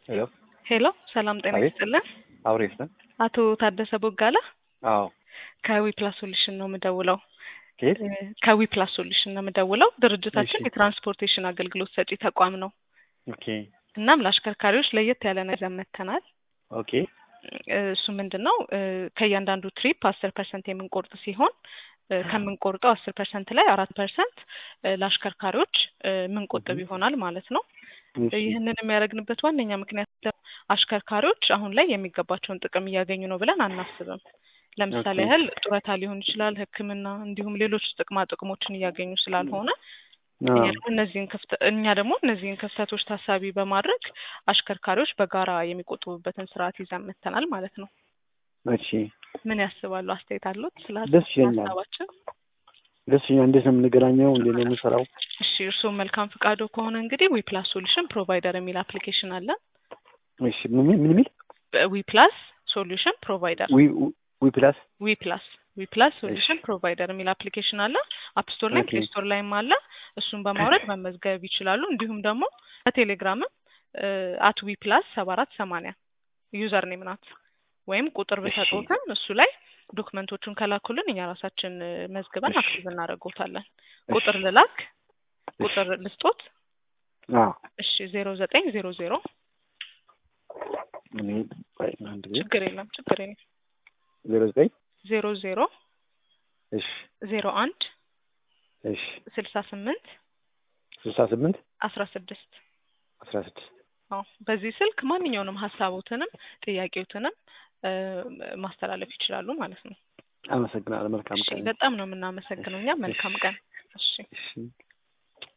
ሄሎ ሄሎ ሰላም ጤና አቤት። ይስጥልን። አውሬስ ነን? አቶ ታደሰ ቦጋለ አዎ። ከዊፕላስ ሶሉሽን ነው የምደውለው። ከየት? እ፣ ከዊፕላስ ሶሉሽን ነው የምደውለው። ድርጅታችን እሺ። የትራንስፖርቴሽን አገልግሎት ሰጪ ተቋም ነው። ኦኬ እናም ለአሽከርካሪዎች ለየት ያለ ነገር ይዘን መጥተናል። ኦኬ እ፣ እሱ ምንድን ነው እ፣ ከእያንዳንዱ ትሪፕ አስር ፐርሰንት የምንቆርጥ ሲሆን እ፣ ከምንቆርጠው አስር ፐርሰንት ላይ አራት ፐርሰንት ለአሽከርካሪዎች እ፣ ምንቆጥብ Mhm. ይሆናል ማለት ነው። እሺ። ይህንን የሚያደርግንበት ዋነኛ ምክንያት ደግሞ አሽከርካሪዎች አሁን ላይ የሚገባቸውን ጥቅም እያገኙ ነው ብለን አናስብም። ለምሳሌ ኦኬ። ያህል ጡረታ ሊሆን ይችላል፣ ሕክምና እንዲሁም ሌሎች ጥቅማ ጥቅሞችን እያገኙ ስላልሆነ አዎ። እኛ ደግሞ እነዚህን ክፍተ እኛ ደግሞ እነዚህን ክፍተቶች ታሳቢ በማድረግ አሽከርካሪዎች በጋራ የሚቆጥቡበትን ስርዓት ይዘን መጥተናል ማለት ነው። እሺ ምን ያስባሉ? አስተያየት አሉት ስለ ደስ ይለኛል። ሀሳባችን? ደስ ይለኛል። እንዴት ነው የምንገናኘው? እንዴት ነው የምንሰራው? እሺ እርስዎ መልካም ፍቃዶ ከሆነ እንግዲህ ዊፕላስ ሶሉሽን ፕሮቫይደር የሚል አፕሊኬሽን አለ። እሺ ምን ምን ምን የሚል ዊፕላስ ሶሉሽን ፕሮቫይደር ዊ ዊ ፕላስ ዊፕላስ ዊፕላስ ሶሉሽን እሺ። ፕሮቫይደር የሚል አፕሊኬሽን አለ። አፕ ስቶር ላይ ኦኬ። ፕሌይ ስቶር ላይም አለ። እሱን በማውረድ መመዝገብ ይችላሉ። እንዲሁም ደግሞ በቴሌግራምም አት ዊፕላስ ሰባ አራት ሰማንያ ዩዘር ኔም ናት ወይም ቁጥር እሺ። ብሰጡትም እሱ ላይ ዶክመንቶቹን ከላኩልን እኛ ራሳችን እ፣ መዝግበን እሺ። አክቲቭ እናደርጎታለን። እሺ። ቁጥር ልላክ ቁጥር ልስጦት። አዎ እሺ ዜሮ ዘጠኝ ዜሮ ዜሮ እኔ ቆይ አንድ ጊዜ ችግር የለም ችግር የለም ዜሮ ዘጠኝ ዜሮ ዜሮ እሺ ዜሮ አንድ እሺ ስልሳ ስምንት ስልሳ ስምንት አስራ ስድስት አስራ ስድስት አዎ በዚህ ስልክ ማንኛውንም ሀሳቦትንም ጥያቄዎትንም እ፣ ማስተላለፍ ይችላሉ ማለት ነው። አመሰግናለሁ። መልካም እሺ ቀን። በጣም ነው የምናመሰግነው። እኛ መልካም ቀን። እሺ እሺ